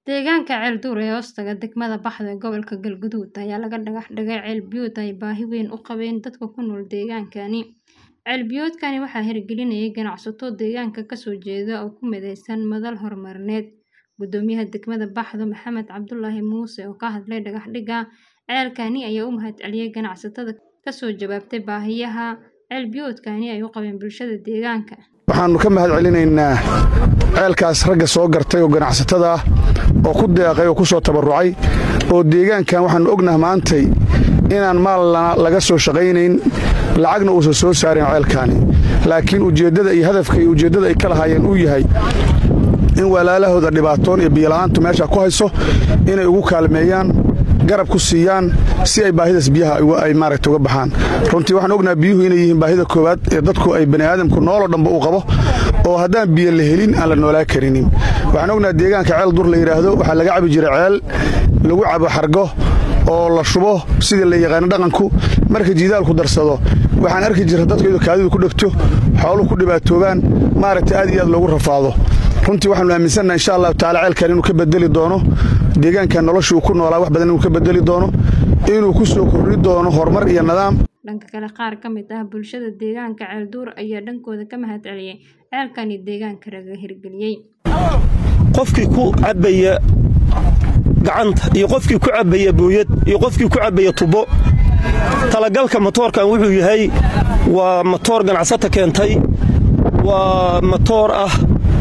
Deegaanka Ceelduur ee hoostaga degmada Baxdo ee gobolka Galgaduud ayaa laga dhagax dhigay ceel biyood ay baahi weyn u qabeen dadka ku nool deegaankani. Ceel biyoodkani waxaa hirgelinayay ganacsato deegaanka ka soo jeeda oo ku midaysan madal horumarineed. Guddoomiyaha degmada Baxdo Maxamed Cabdulaahi Muuse oo ka hadlay dhagax dhigga ceelkani ayaa u mahadceliyay ganacsatada ka soo jawaabtay baahiyaha ceel biyoodkani ay u qabeen bulshada deegaanka. waxaannu ka mahad celinaynaa ceelkaas ragga soo gartay oo ganacsatada ah oo ku deeqay oo ku soo tabarrucay oo deegaankan waxaannu ognaha maantay inaan maal laga soo shaqaynayn lacagna uusan soo saarin ceelkaani laakiin ujeeddada iyo hadafka iyo ujeeddada ay ka lahaayeen uu yahay in walaalahooda dhibaatoon iyo biyola'aantu meesha ku hayso inay ugu kaalmeeyaan garab ku siiyaan si ay baahidaas biyaha ay maaragta uga baxaan runtii waxaan ognaha biyuhu inay yihiin baahida koowaad ee dadku ay bani'aadamku nooloo dhanba uu qabo oo haddaan biyo la helin aan la noolaa karinin waxaan ognaha deegaanka ceel dur la yidhaahdo waxaa laga cabi jiray ceel lagu cabo xargo oo la shubo sidii la yaqaano dhaqanku marka jiidaalku darsado waxaan arki jirra dadku iyadoo kaadidu ku dhegto xooluhu ku dhibaatoobaan maaragta aad iyo aad loogu rafaado runtii waxaanu aaminsannaha insha allahu tacaala ceelkan inuu ka bedeli doono deegaankan noloshii uu ku noolaa wax badan inuu ka bedeli doono inuu ku soo kordhi doono horumar iyo nidaam Dhanka kale qaar ka mid ah bulshada deegaanka Ceelduur ayaa dhankooda ka mahad celiyay ceelkani deegaanka laga hirgeliyay. qofkii ku cabbaya gacanta iyo qofkii ku cabbaya booyad iyo qofkii ku cabbaya tubo talagalka matoorkan wuxuu yahay waa matoor ganacsata keentay waa matoor ah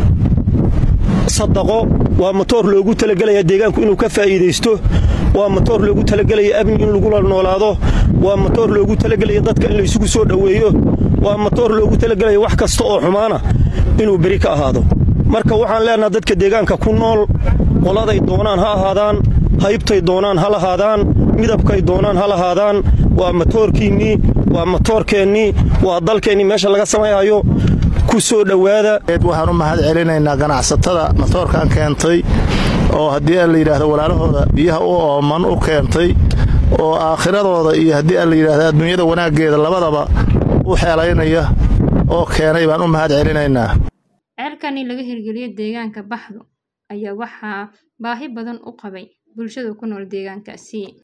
sadaqo waa matoor loogu talagelaya deegaanku inuu ka faa'iidaysto waa matoor loogu talagelaya amni in lagula noolaado waa matoor loogu talagelaya dadka in laysugu soo dhoweeyo waa matoor loogu talagelaya wax kasta oo xumaana inuu beri ka ahaado marka waxaan leenaha dadka deegaanka ku nool qoladay doonaan ha ahaadaan haybtay doonaan ha lahaadaan midabkay doonaan ha lahaadaan waa matoorkiinnii waa matoorkeennii waa dalkeennii meesha laga samayhayo ku soo dhowaada waxaan u mahad celinaynaa ganacsatada matoorkan keentay oo haddii aan la yidhaahdo walaalahooda biyaha u ooman u keentay oo aakhiradooda iyo haddii aan la yidhaahdo adduunyada wanaaggeeda labadaba u xeelaynaya oo keenay baan u mahad celinaynaa ceelkani laga hirgeliyay deegaanka Baxdo ayaa waxaa baahi badan u qabay bulshada ku nool deegaankaasi.